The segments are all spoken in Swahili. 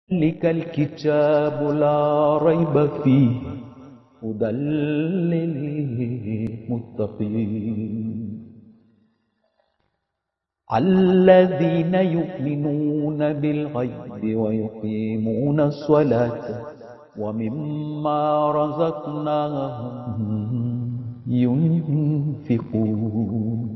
ذلك الكتاب لا ريب فيه هدى للمتقين الذين يؤمنون بالغيب ويقيمون الصلاة ومما رزقناهم ينفقون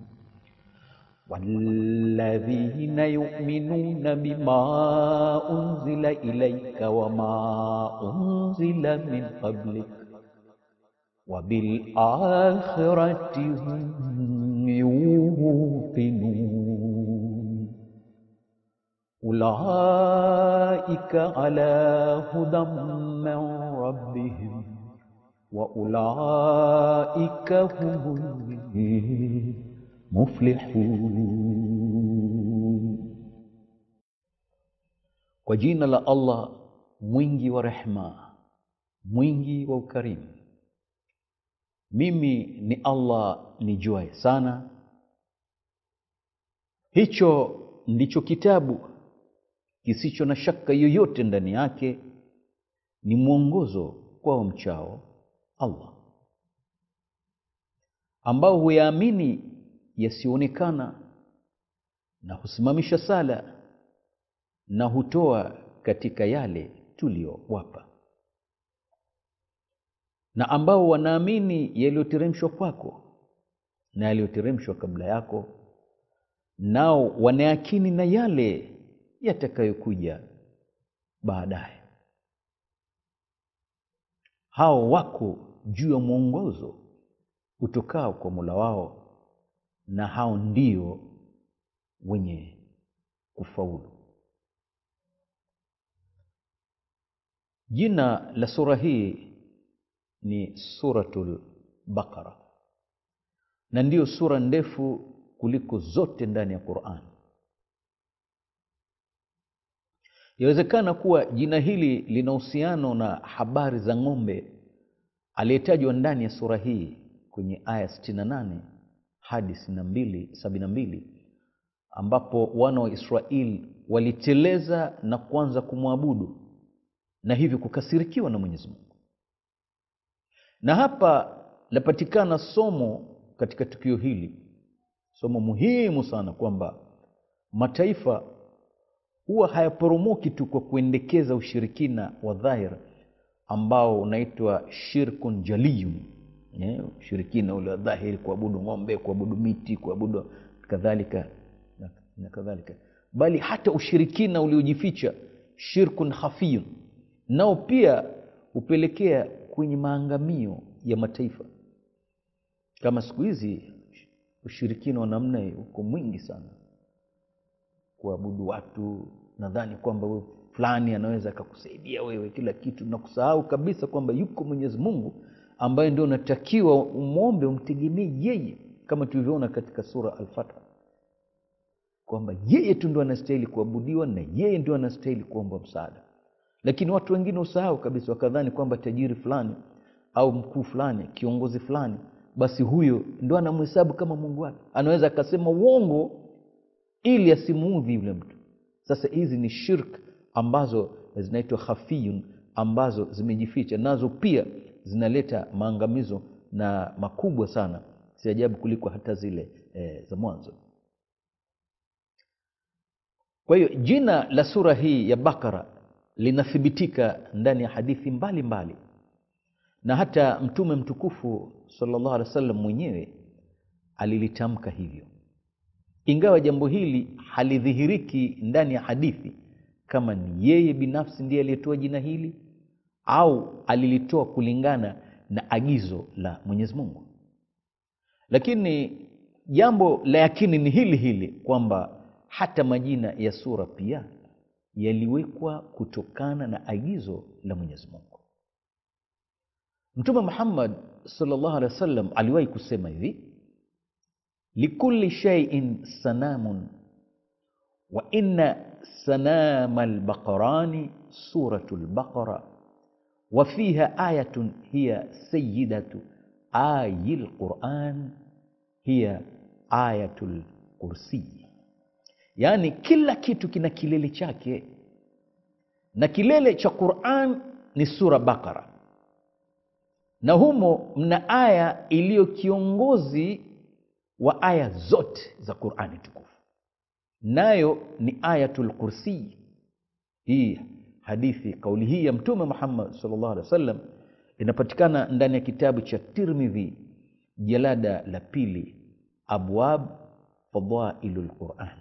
والذين يؤمنون بما أنزل إليك وما أنزل من قبلك وبالآخرة هم يوقنون أولئك على هدى من ربهم وأولئك هم muflihun. Kwa jina la Allah mwingi wa rehma, mwingi wa ukarimu. Mimi ni Allah nijuaye sana. Hicho ndicho kitabu kisicho na shaka yoyote ndani yake, ni mwongozo kwa wamchao Allah ambao huyaamini yasiyoonekana na husimamisha sala na hutoa katika yale tuliyowapa, na ambao wanaamini yaliyoteremshwa kwako na yaliyoteremshwa kabla yako, nao wanayakini na yale yatakayokuja baadaye. Hao wako juu ya mwongozo utokao kwa Mola wao na hao ndio wenye kufaulu. Jina la sura hii ni Suratul Baqara, na ndiyo sura ndefu kuliko zote ndani ya Qur'an. Yawezekana kuwa jina hili lina uhusiano na habari za ng'ombe aliyetajwa ndani ya sura hii kwenye aya 68 hadi sabini na mbili ambapo wana wa Israeli waliteleza na kuanza kumwabudu na hivyo kukasirikiwa na Mwenyezi Mungu. Na hapa lapatikana somo katika tukio hili, somo muhimu sana, kwamba mataifa huwa hayaporomoki tu kwa kuendekeza ushirikina wa dhahir ambao unaitwa shirkun jaliyun ushirikina ule wa dhahiri, kuabudu ng'ombe, kuabudu miti, kuabudu kadhalika na kadhalika, bali hata ushirikina uliojificha shirkun khafiyun, nao pia hupelekea kwenye maangamio ya mataifa. Kama siku hizi ushirikina wa namna hiyo uko mwingi sana, kuabudu watu, nadhani kwamba fulani anaweza akakusaidia wewe kila kitu na kusahau kabisa kwamba yuko Mwenyezi Mungu ambaye ndio unatakiwa umwombe, umtegemee yeye, kama tulivyoona katika sura Al-Fath kwamba yeye tu ndio anastahili kuabudiwa na yeye ndio anastahili kuomba msaada. Lakini watu wengine usahau kabisa, wakadhani kwamba tajiri fulani au mkuu fulani, kiongozi fulani, basi huyo ndio anamhesabu kama Mungu wake, anaweza akasema uongo ili asimuudhi yule mtu. Sasa hizi ni shirk ambazo zinaitwa khafiyun, ambazo zimejificha, nazo pia zinaleta maangamizo na makubwa sana, si ajabu kuliko hata zile e, za mwanzo. Kwa hiyo jina la sura hii ya Bakara linathibitika ndani ya hadithi mbalimbali mbali. Na hata Mtume mtukufu sallallahu alaihi wasallam mwenyewe alilitamka hivyo, ingawa jambo hili halidhihiriki ndani ya hadithi kama ni yeye binafsi ndiye aliyetoa jina hili au alilitoa kulingana na agizo la Mwenyezi Mungu. Lakini jambo la yakini ni hili hili kwamba hata majina ya sura pia yaliwekwa kutokana na agizo la Mwenyezi Mungu. Mtume Muhammad sallallahu alaihi wasallam aliwahi kusema hivi, likulli shay'in sanamun wa inna sanama albaqarani suratul baqara wa fiha ayatun hiya sayyidatu ayil Quran hiya ayatul kursi, yaani kila kitu kina kilele chake na kilele cha Quran ni sura Bakara, na humo mna aya iliyo kiongozi wa aya zote za Qurani tukufu, nayo ni Ayatul Kursi. Hii hadithi, kauli hii ya Mtume Muhammad sallallahu alaihi wasallam inapatikana ndani ya kitabu cha Tirmidhi, jalada la pili, abwab fadailul Quran.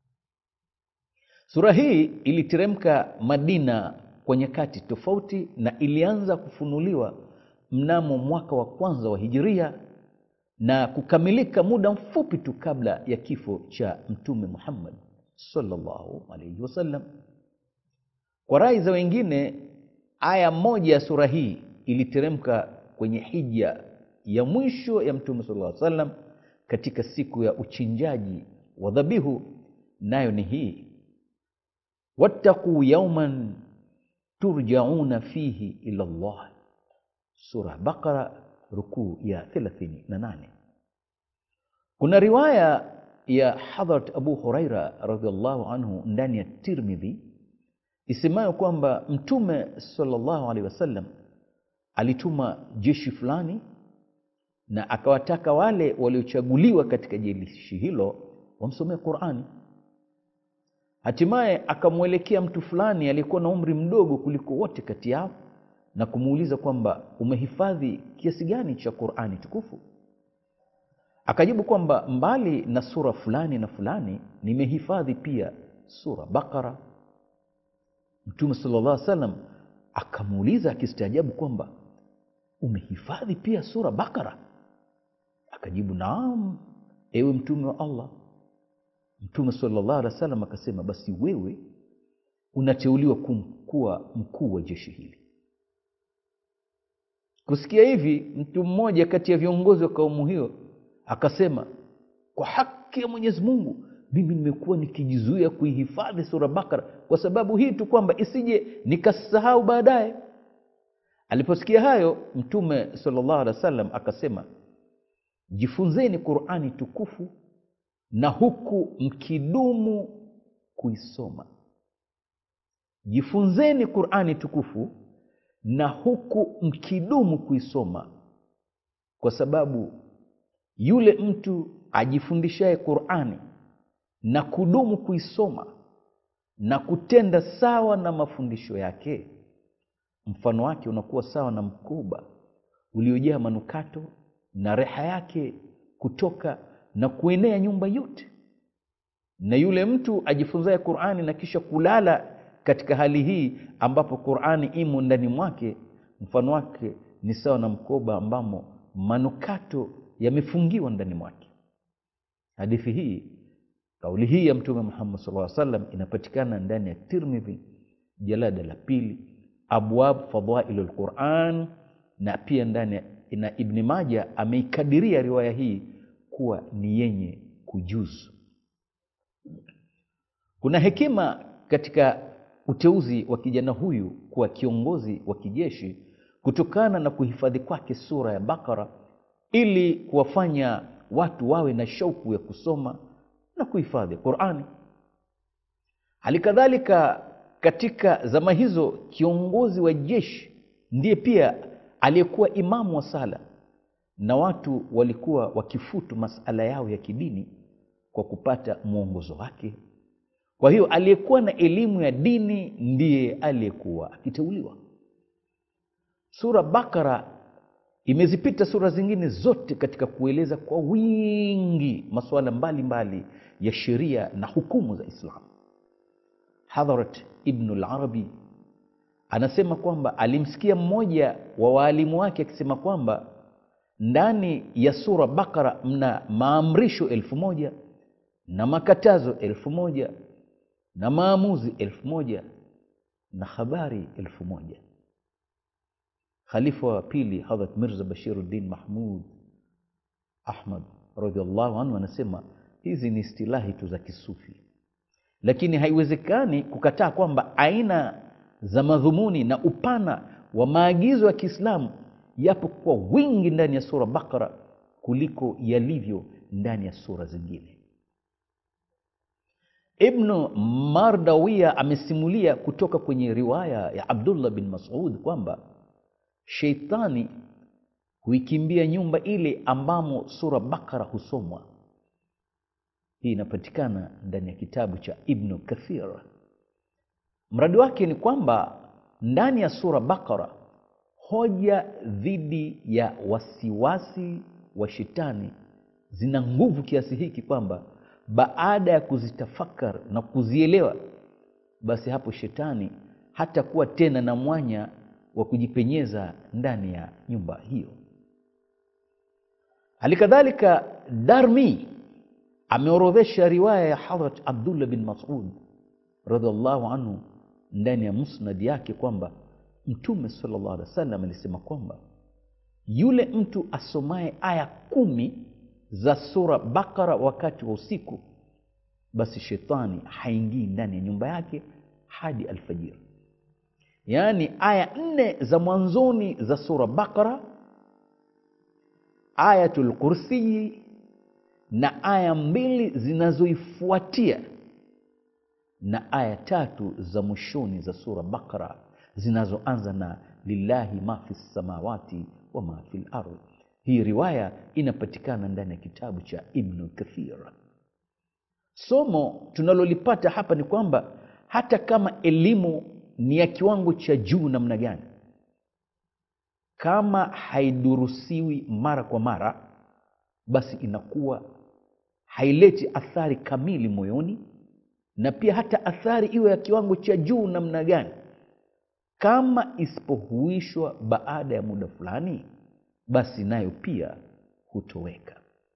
Sura hii iliteremka Madina kwa nyakati tofauti na ilianza kufunuliwa mnamo mwaka wa kwanza wa Hijiria na kukamilika muda mfupi tu kabla ya kifo cha Mtume Muhammad sallallahu alaihi wasallam. Kwa rai za wengine, aya moja ya sura hii iliteremka kwenye hija ya mwisho ya Mtume sallallahu alaihi wasallam katika siku ya uchinjaji wa dhabihu, nayo ni hii wattaquu yauman turjauna fihi ila Allah, sura Baqara, rukuu ya 38. Kuna riwaya ya Hadhrat Abu Huraira radhiallahu anhu ndani ya Tirmidhi isemayo kwamba Mtume sallallahu alaihi wasallam alituma jeshi fulani na akawataka wale waliochaguliwa katika jeshi hilo wamsomee Qurani. Hatimaye akamwelekea mtu fulani aliyekuwa na umri mdogo kuliko wote kati yao na kumuuliza kwamba umehifadhi kiasi gani cha Qurani tukufu? Akajibu kwamba mbali na sura fulani na fulani nimehifadhi pia sura Bakara. Mtume sallallahu alaihi wasallam akamuuliza akistaajabu kwamba umehifadhi pia sura Bakara? Akajibu, naam, ewe mtume wa Allah. Mtume sallallahu alaihi wasallam akasema, basi wewe unateuliwa kuwa mkuu wa jeshi hili. Kusikia hivi, mtu mmoja kati ya viongozi wa kaumu hiyo akasema, kwa haki ya Mwenyezi Mungu, mimi nimekuwa nikijizuia kuihifadhi sura Bakara kwa sababu hii tu, kwamba isije nikasahau baadaye. Aliposikia hayo, Mtume sallallahu alaihi wasallam akasema, jifunzeni Qurani tukufu na huku mkidumu kuisoma. Jifunzeni Qurani tukufu na huku mkidumu kuisoma, kwa sababu yule mtu ajifundishaye Qurani na kudumu kuisoma na kutenda sawa na mafundisho yake, mfano wake unakuwa sawa na mkoba uliojaa manukato na reha yake kutoka na kuenea nyumba yote. Na yule mtu ajifunzaye Qur'ani na kisha kulala katika hali hii ambapo Qur'ani imo ndani mwake, mfano wake ni sawa na mkoba ambamo manukato yamefungiwa ndani mwake. Hadithi hii, kauli hii ya Mtume Muhammad sallallahu alaihi wasallam inapatikana ndani ya Tirmidhi jalada la pili, abwab fadailul Qur'an, na pia ndani na Ibn Majah ameikadiria riwaya hii kuwa ni yenye kujuzu. Kuna hekima katika uteuzi wa kijana huyu kuwa kiongozi wa kijeshi kutokana na kuhifadhi kwake sura ya Bakara ili kuwafanya watu wawe na shauku ya kusoma na kuhifadhi Qur'ani. Hali kadhalika katika zama hizo kiongozi wa jeshi ndiye pia aliyekuwa imamu wa sala na watu walikuwa wakifutu masala yao ya kidini kwa kupata mwongozo wake. Kwa hiyo aliyekuwa na elimu ya dini ndiye aliyekuwa akiteuliwa. Sura Bakara imezipita sura zingine zote katika kueleza kwa wingi masuala mbalimbali ya sheria na hukumu za Islamu. Hadhrat Ibnul Arabi anasema kwamba alimsikia mmoja wa waalimu wake akisema kwamba ndani ya sura Bakara mna maamrisho elfu moja na makatazo elfu moja na maamuzi elfu moja na habari elfu moja. Khalifa wa pili Hadhrat Mirza Bashiruddin Mahmud Ahmad radhiallahu anhu anasema hizi ni istilahi tu za kisufi, lakini haiwezekani kukataa kwamba aina za madhumuni na upana wa maagizo ya Kiislamu yapo kwa wingi ndani ya sura Bakara kuliko yalivyo ndani ya sura zingine. ibnu mardawia amesimulia kutoka kwenye riwaya ya abdullah bin masud kwamba sheitani huikimbia nyumba ile ambamo sura bakara husomwa hii inapatikana ndani ya kitabu cha ibnu kathir mradi wake ni kwamba ndani ya sura bakara hoja dhidi ya wasiwasi wa shetani zina nguvu kiasi hiki kwamba baada ya kuzitafakar na kuzielewa basi hapo shetani hatakuwa tena na mwanya wa kujipenyeza ndani ya nyumba hiyo hali kadhalika darmi ameorodhesha riwaya ya hadrat abdullah bin masud radiallahu anhu ndani ya musnad yake kwamba mtume salllah alih wa sallam alisema kwamba yule mtu asomaye aya kumi za sura bakara wakati wa usiku basi shetani haingii ndani ya nyumba yake hadi alfajiri yaani aya nne za mwanzoni za sura bakara ayatul kursiyi na aya mbili zinazoifuatia na aya tatu za mwishoni za sura bakara zinazoanza na lillahi ma fi samawati wa ma fi lardhi hii riwaya inapatikana ndani ya kitabu cha ibnu kathir somo tunalolipata hapa ni kwamba hata kama elimu ni ya kiwango cha juu namna gani kama haidurusiwi mara kwa mara basi inakuwa haileti athari kamili moyoni na pia hata athari iwe ya kiwango cha juu namna gani kama isipohuishwa baada ya muda fulani basi nayo pia hutoweka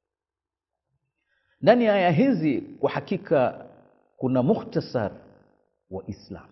ndani ya aya hizi kwa hakika kuna mukhtasar wa islam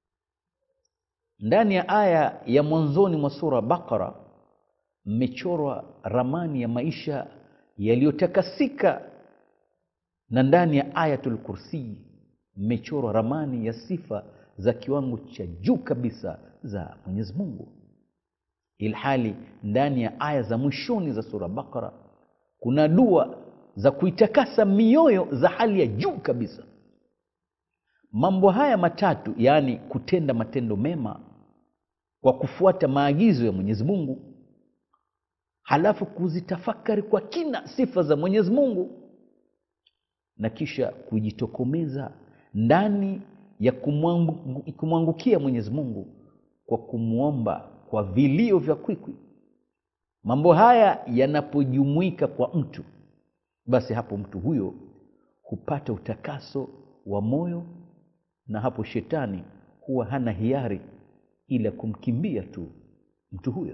ndani ya aya ya mwanzoni mwa sura bakara mmechorwa ramani ya maisha yaliyotakasika na ndani ya ayatul kursii mmechorwa ramani ya sifa za kiwango cha juu kabisa za mwenyezi mungu ilhali ndani ya aya za mwishoni za sura bakara kuna dua za kuitakasa mioyo za hali ya juu kabisa mambo haya matatu yaani kutenda matendo mema kwa kufuata maagizo ya mwenyezi mungu halafu kuzitafakari kwa kina sifa za mwenyezi mungu na kisha kujitokomeza ndani ya kumwangu- kumwangukia mwenyezi mungu kwa kumwomba kwa vilio vya kwikwi mambo haya yanapojumuika kwa mtu basi hapo mtu huyo hupata utakaso wa moyo na hapo shetani huwa hana hiari ila kumkimbia tu mtu huyo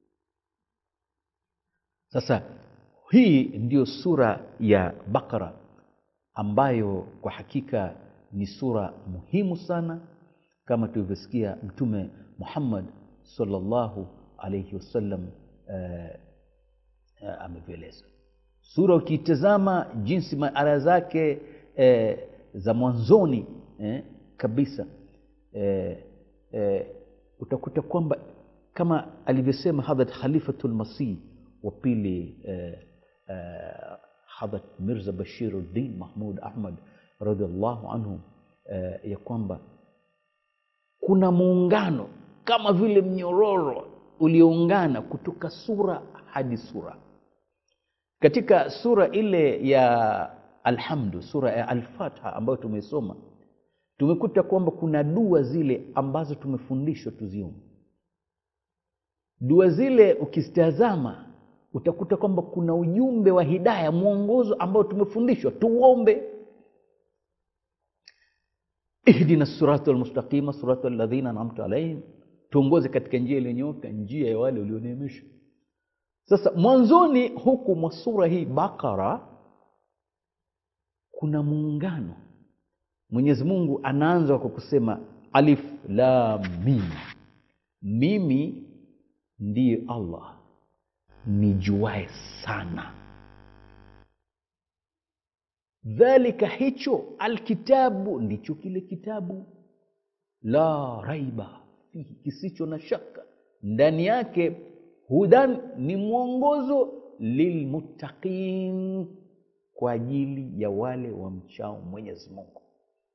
sasa hii ndiyo sura ya bakara ambayo kwa hakika ni sura muhimu sana kama tulivyosikia mtume muhammad salllahu alaihi wasallam eh, eh, amevyoeleza sura ukiitazama jinsi maara zake eh, za mwanzoni eh, kabisa eh, eh, utakuta kwamba kama alivyosema hadrat khalifatu lmasih wa pili eh, eh, hadrat mirza bashiruddin mahmud ahmad radiallahu anhu eh, ya kwamba kuna muungano kama vile mnyororo ulioungana kutoka sura hadi sura katika sura ile ya alhamdu sura ya alfatha ambayo tumeisoma tumekuta kwamba kuna dua zile ambazo tumefundishwa tuziombe dua zile ukizitazama utakuta kwamba kuna ujumbe wa hidaya mwongozo ambao tumefundishwa tuombe ihdina sirata lmustaqima sirata ladhina anamta alaihim tuongoze katika njia iliyonyoka njia ya wale ulioneemesha sasa mwanzoni huku mwa sura hii bakara kuna muungano mwenyezi mungu anaanza kwa kusema alif lam mim mimi ndiye allah nijuae sana dhalika hicho alkitabu ndicho kile kitabu la raiba fihi kisicho na shaka ndani yake hudan ni mwongozo lilmuttaqin kwa ajili ya wale wamchao mwenyezi mungu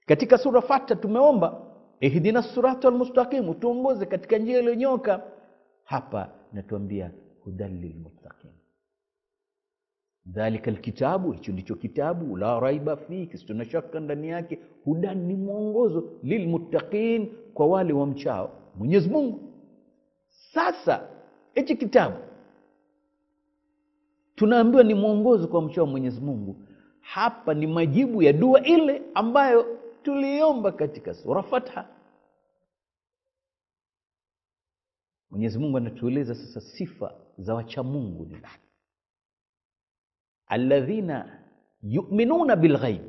katika sura fata tumeomba ihdina sirata almustaqimu tuongoze katika njia iliyonyoka hapa natuambia hudan lilmuttaqin dhalika lkitabu hicho ndicho kitabu la raiba fihi kisicho na shaka ndani yake hudan ni mwongozo lilmuttaqin kwa wale wamchao mwenyezi mungu sasa hichi kitabu tunaambiwa ni mwongozo kwa mchao mwenyezi mungu hapa ni majibu ya dua ile ambayo tuliomba katika sura fatha mwenyezi mungu anatueleza sasa sifa za wachamungu ni nani alladhina yuminuna bilghaib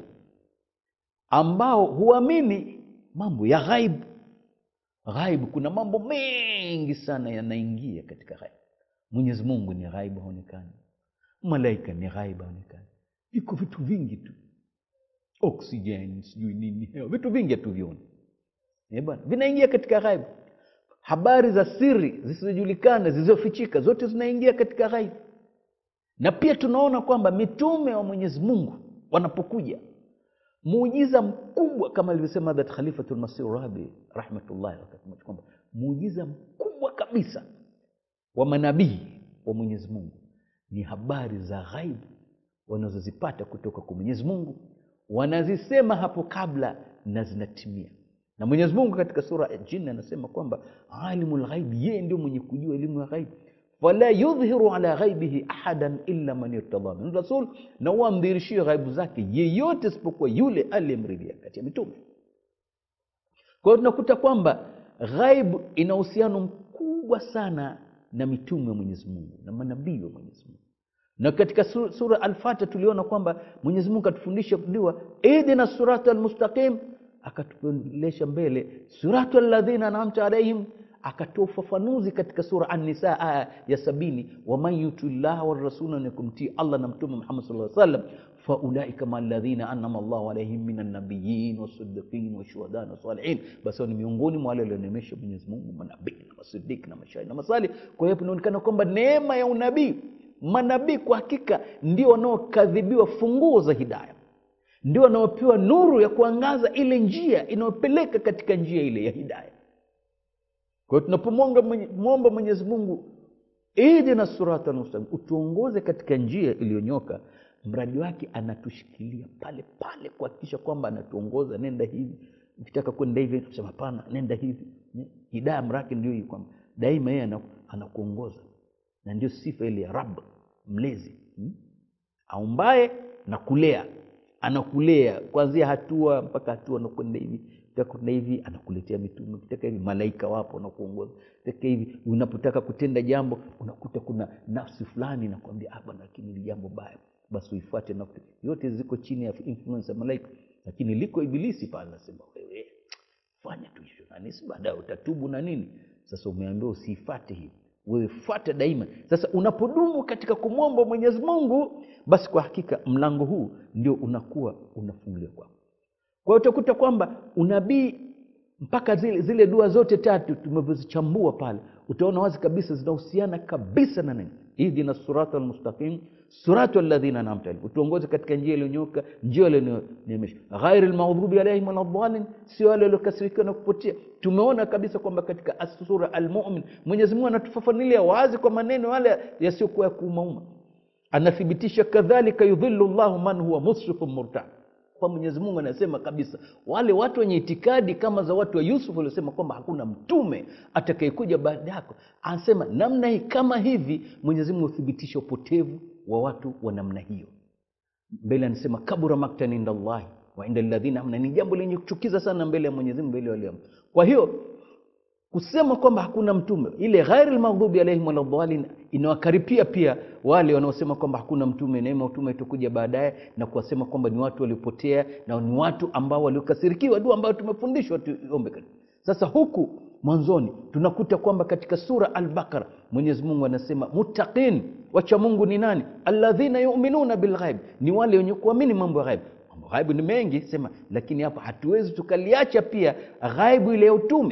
ambao huamini mambo ya ghaib ghaib kuna mambo mengi sana yanaingia katika ghaib mwenyezi mungu ni ghaib haonekani malaika ni ghaib haonekani viko vitu vingi tu oksijeni sijui nini hewa vitu vingi hatuvioni Eh bwana vinaingia katika ghaibu habari za siri zisizojulikana zilizofichika zote zinaingia katika ghaibu na pia tunaona kwamba mitume wa mwenyezi mungu wanapokuja muujiza mkubwa kama alivyosema that khalifatu lmasih rabi rahmatullahi wakati mmoja kwamba muujiza mkubwa kabisa wa manabii wa mwenyezi mungu ni habari za ghaibu wanazozipata kutoka kwa mwenyezi mungu wanazisema hapo kabla na zinatimia na mwenyezi mungu katika sura ya jini anasema kwamba alimu lghaibi yeye ndio mwenye kujua elimu ya ghaibi fala yudhiru ala ghaibihi ahadan illa man irtadha min rasul na wamdhirishie ghaibu zake yeyote isipokuwa yule aliyemridhia kati ya mitume kwa hiyo tunakuta kwamba ghaibu ina uhusiano mkubwa sana na mitume wa mwenyezi mungu na manabii wa mwenyezi mungu na katika su- sura alfata tuliona kwamba mwenyezi mungu atufundisha dua idina surata almustaqim akatupelesha mbele suratu alladhina anamta alaihim akatoa ufafanuzi katika sura annisa aya ya sabini waman yuti llaha warasula na kumtii allah na mtume muhammad saa sallam faulaika maa ladhina anama llahu alaihim min annabiyin wasadiqin washuhada na salihin basi hao ni miongoni mwa wale walionemesha mwenyezi mungu manabii na masidiki na mashahidi na masali kwa hiyo inaonekana kwamba neema ya unabii manabii kwa hakika ndio wanaokadhibiwa funguo za hidaya ndio wanaopewa nuru ya kuangaza ile njia inayopeleka katika njia ile ya hidaya kwa hiyo tunapomwomba mwenyezi mungu idina surata mustaqim utuongoze katika njia iliyonyoka mradi wake anatushikilia pale pale kuhakikisha kwamba anatuongoza nenda hivi ukitaka kwenda hivi tunasema hapana nenda hivi hidaya mrake ndio hii kwamba daima yeye ana- anakuongoza na ndio sifa ile ya rab mlezi hmm? aumbaye na kulea anakulea kuanzia hatua mpaka hatua nakwenda hivi ukitaka kwenda hivi anakuletea mitume ukitaka hivi malaika wapo wanakuongoza ukitaka hivi unapotaka kutenda jambo unakuta kuna nafsi fulani nakwambia ah bwana lakini ni jambo baya basi uifuate na yote ziko chini ya influence ya malaika lakini liko ibilisi pale nasema wewe fanya tu hivyo na nisi baadaye utatubu na nini sasa umeambiwa usiifate hivi wewe fuata daima sasa unapodumu katika kumwomba mwenyezi mungu basi kwa hakika mlango huu ndio unakuwa unafunguliwa kwako kwa hiyo utakuta kwamba unabii mpaka zile, zile dua zote tatu tumevyozichambua pale utaona wazi kabisa zinahusiana kabisa na nini ihdina surata almustaqim suratu alladhina anamta alaihim utuongoze katika njia iliyonyoka njia iliyoniemesha ghairi lmaudhubi alaihim waladhalin sio wale waliokasirikiwa na kupotea tumeona kabisa kwamba katika sura almumin mwenyezi mungu anatufafanulia wazi kwa maneno yale yasiyokuwa ya kuumauma anathibitisha kadhalika yudhilu llahu man huwa musrifun murtab kwa mwenyezi mungu anasema kabisa wale watu wenye itikadi kama za watu wa yusuf waliosema kwamba hakuna mtume atakayekuja baada yako anasema namna hii kama hivi mwenyezi mungu huthibitisha upotevu wa watu wa namna hiyo mbele anasema kabura maktan inda llahi wa inda ladhina amna ni jambo lenye kuchukiza sana mbele ya mwenyezi mungu mbele ya walio kwa hiyo kusema kwamba hakuna mtume ile ghairi lmaghdubi alaihim waladhalin inawakaripia pia wale wanaosema kwamba hakuna mtume neema utume itakuja baadaye na kuwasema kwamba ni watu waliopotea na ni watu ambao waliokasirikiwa dua ambayo tumefundishwa tuombe sasa huku mwanzoni tunakuta kwamba katika sura albaqara mwenyezi mungu anasema muttaqin wacha mungu ni nani alladhina yuminuna bilghaib ni wale wenye kuamini mambo ya ghaib ghaibu ni mengi sema lakini hapa hatuwezi tukaliacha pia ghaibu ile ya utume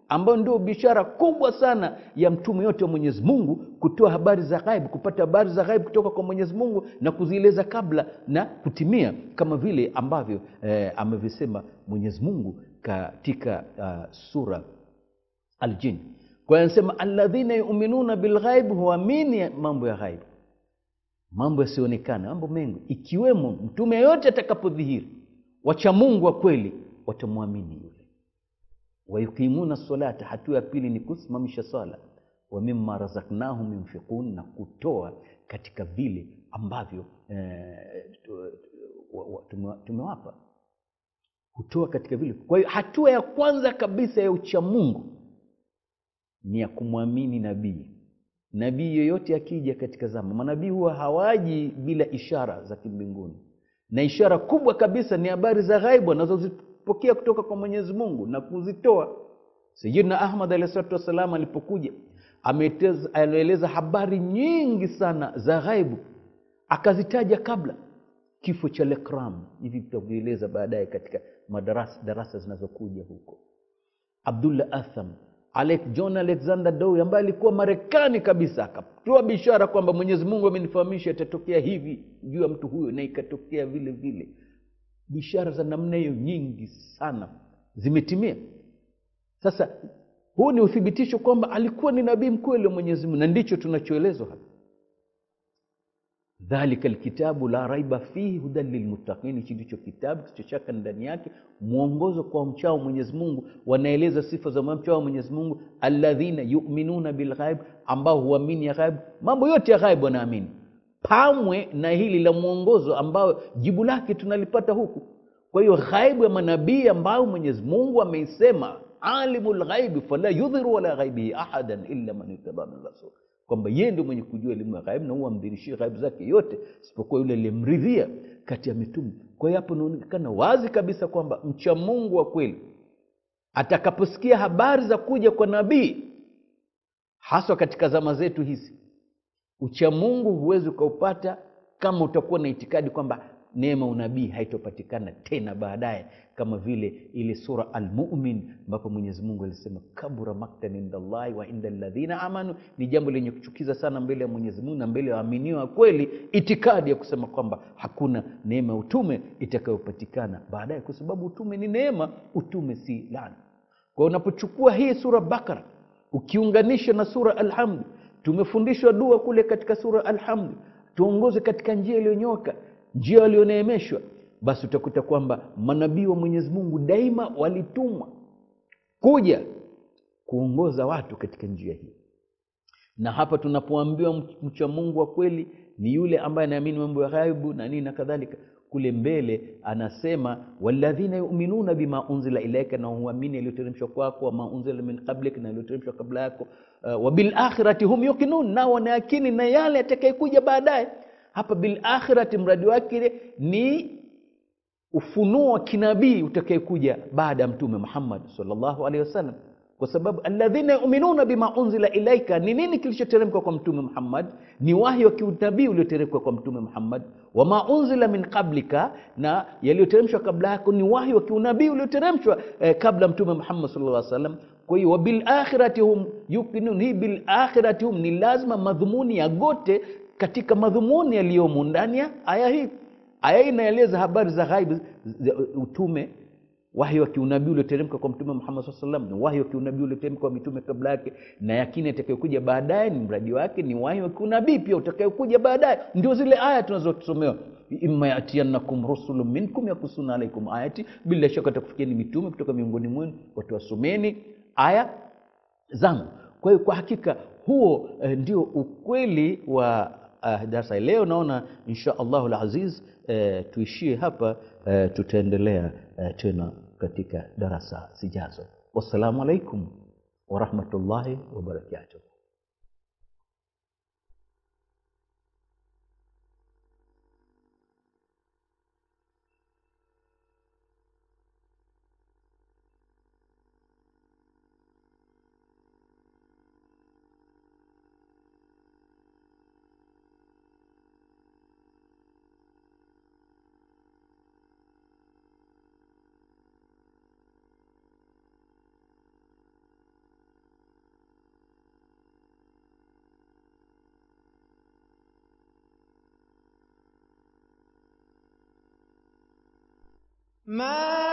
ambayo ndio bishara kubwa sana ya mtume yote wa mwenyezi mungu kutoa habari za ghaibu kupata habari za ghaibu kutoka kwa mwenyezi mungu na kuzieleza kabla na kutimia kama vile ambavyo eh, amevisema mwenyezi mungu katika uh, sura aljin kwa hiyo anasema alladhina yuminuna bilghaibi huamini mambo ya ghaibu mambo yasiyoonekana mambo mengi ikiwemo mtume yoyote atakapodhihiri wacha mungu wa kweli watamwamini yule wayuqimuna salata hatua ya pili ni kusimamisha sala wa mimma razaknahum yunfiqun na kutoa katika vile ambavyo eh, tumewapa kutoa katika vile kwa hiyo hatua ya kwanza kabisa ya uchamungu ni ya kumwamini nabii nabii yoyote akija katika zama manabii huwa hawaji bila ishara za kimbinguni na ishara kubwa kabisa ni habari za ghaibu anazozipokea kutoka kwa mwenyezi mungu na kuzitoa sayidina ahmad alahi salatu wassalam alipokuja alieleza habari nyingi sana za ghaibu akazitaja kabla kifo cha lekram hivi tutavieleza baadaye katika madarasa darasa zinazokuja huko abdullah atham Alex, john alexander dow ambaye alikuwa marekani kabisa akatoa bishara kwamba mwenyezi mungu amenifahamisha itatokea hivi juu ya mtu huyo na ikatokea vile vile bishara za namna hiyo nyingi sana zimetimia sasa huu ni uthibitisho kwamba alikuwa ni nabii mkweli wa mwenyezi mungu na ndicho tunachoelezwa hapa dhalika lkitabu la raiba fihi hudan lilmuttaqin hichi ndicho kitabu kisichochaka ndani yake mwongozo kwa mchao mwenyezi mungu wanaeleza sifa za mchao mwenyezi mungu alladhina yuminuna bilghaib ambao huamini ya ghaib mambo yote ya ghaib wanaamini pamwe na hili la mwongozo ambayo jibu lake tunalipata huku kwa hiyo ghaibu ya manabii ambayo mwenyezi mungu ameisema alimu lghaibi fala yudhiru wala ghaibihi ahadan illa man ittaba min rasul kwamba yeye ndio mwenye kujua elimu ya ghaibu na huwa amdhirishie ghaibu zake yote isipokuwa yule aliyemridhia kati ya mitume kwa hiyo hapo inaonekana wazi kabisa kwamba mcha mungu wa kweli atakaposikia habari za kuja kwa nabii haswa katika zama zetu hizi uchamungu huwezi ukaupata kama utakuwa na itikadi kwamba neema unabii haitopatikana tena baadaye kama vile ile sura almumin ambapo mwenyezi mungu alisema kabura maktan inda llahi wa inda ladhina amanu ni jambo lenye kuchukiza sana mbele ya mwenyezi mungu na mbele ya waaminiwa kweli itikadi ya kusema kwamba hakuna neema ya utume itakayopatikana baadaye kwa sababu utume ni neema utume si lana kwa unapochukua hii sura bakara ukiunganisha na sura alhamdu tumefundishwa dua kule katika sura alhamdu tuongoze katika njia iliyonyoka njia walioneemeshwa basi utakuta kwamba manabii wa mwenyezi mungu daima walitumwa kuja kuongoza watu katika njia hii na hapa tunapoambiwa mcha mungu wa kweli ni yule ambaye anaamini mambo ya ghaibu na nini na kadhalika kule mbele anasema waladhina yuminuna bima unzila ilaika na huamini yaliyoteremshwa kwako wama unzila min qablik na yaliyoteremshwa kabla yako uh, wabilakhirati hum yuqinun nao wanaakini na yale atakayekuja baadaye hapa bilakhirati mradi wake ni ufunuo wa kinabii utakayekuja baada ya mtume muhammad salllahu alehi wasallam kwa sababu alladhina yuminuna bima unzila ilaika ni nini kilichoteremka kwa mtume muhammad ni wahi wa kiunabii ulioteremka kwa mtume muhammad wama unzila min qablika na yaliyoteremshwa kabla yako ni wahi wa kiunabii ulioteremshwa eh, kabla mtume muhammad sallallahu alaihi wasallam kwa hiyo wabilakhirati hum yuqinun hii bilakhirati hum ni lazima madhumuni yagote katika madhumuni yaliyomo ndani ya aya hii aya hii inaeleza habari za ghaibu utume wahi wa kiunabii ulioteremka kwa mtume muhammad saa salam ni wahi wa kiunabii ulioteremka kwa mitume kabla yake na yakini atakayokuja baadaye ni mradi wake ni wahi wa kiunabii pia utakayokuja baadaye ndio zile aya tunazosomewa imma yatiannakum rusulu minkum yakusuna alaikum ayati bila shaka atakufikiani mitume kutoka miongoni mwenu watuwasomeni aya zangu kwa hiyo kwa hakika huo eh, ndio ukweli wa uh, darasa leo naona insha allahu laziz eh, tuishie hapa eh, tutaendelea eh, tena katika darasa zijazo wassalamu alaikum warahmatullahi wabarakatuh ما